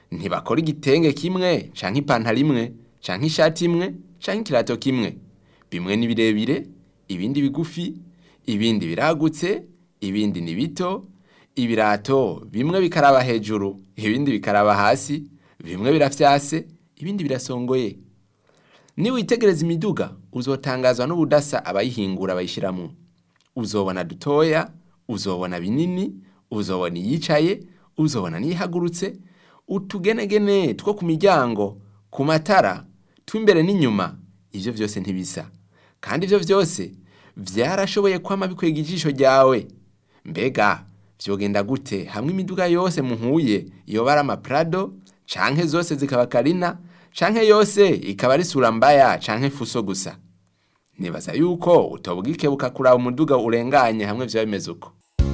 ntibakora igitenge kimwe canke ipantaro imwe canke ishati imwe canke ikirato kimwe bimwe ni birebire ibindi bigufi ibindi biragutse ibindi ni bito ibirato bimwe bikaraba hejuru ibindi bikaraba hasi bimwe birafyase ibindi birasongoye niwitegereza imiduga uzotangazwa n'ubudasa abayihingura bayishyiramo uzobona dutoya uzobona binini uzobona iyicaye uzobona n'iyihagurutse utugenegene two ku miryango ku matara tw'imbere n'inyuma ibyo byose ntibisa kandi ibyo byose byarashoboye kwama bikwega ijisho ryawe mbega vyogenda gute hamwe imiduga yose muhuye yoba ari amaprado canke zose zikaba karina canke yose ikaba ari sura mbaya canke fuso gusa nibaza yuko utobwikebuka kuraba umuduga urenganye hamwe vyoba bimeze uko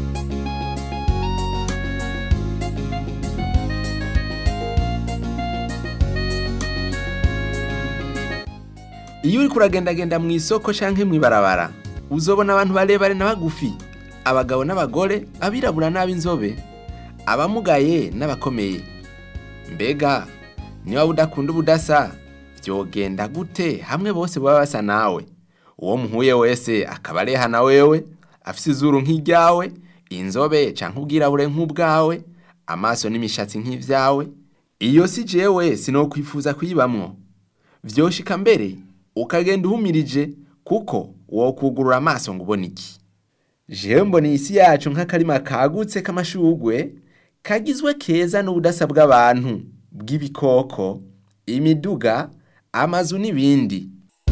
iyo uriko uragendagenda mu isoko canke mw'ibarabara uzobona abantu barebare na bagufi abagabo n'abagore abirabura n'ab'inzobe abamugaye n'abakomeye mbega niba udakunda ubudasa vyogenda gute hamwe bose baba basa nawe uwo muhuye wese akaba areha na wewe afise izuru nk'iryawe inzobe canke ubwirabure nk'ubwawe amaso n'imishatsi nk'ivyawe iyo si jewe sinokwifuza kuyibamwo vyoshika mbere ukagenda uhumirije kuko wokugurura amaso ngo ubone iki jewe mbona isi yacu nk'akarima kagutse k'amashugwe kagizwe keza n'ubudasa bw'abantu bw'ibikoko imiduga amazu n'ibindi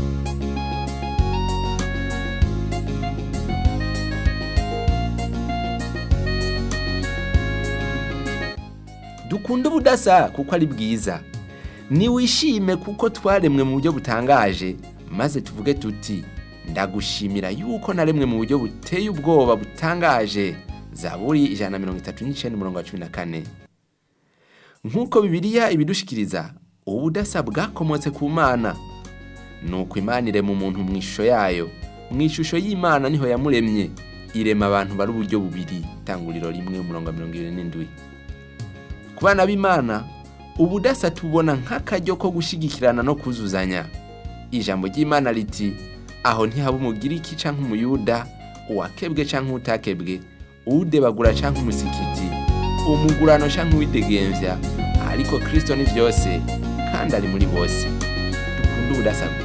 dukunda ubudasa kuko ari bwiza niwishime kuko twaremwe mu buryo butangaje maze tuvuge tuti ndagushimira yuko naremwe mu buryo buteye ubwoba butangaje zaburi ijana na mirongo itatu n'icenda umurongo wa cumi na kane nk'uko bibiliya ibidushikiriza ubudasa bwakomotse ku mana nuko imana irema umuntu mu ishusho yayo mu ishusho y'imana niho yamuremye irema abantu bari uburyo bubiri itanguriro rimwe umurongo wa mirongo ibiri n'indwi ku bana b'imana ubudasa tubona nk'akaryo ko gushyigikirana no kuzuzanya ijambo ry'imana riti aho ntihaba umugiriki canke umuyuda uwakebwe canke utakebwe uwudebagura canke umusikiti umugurano canke uwidegemvya ariko kristo ni vyose kandi ari muri bose dukunde ubudasa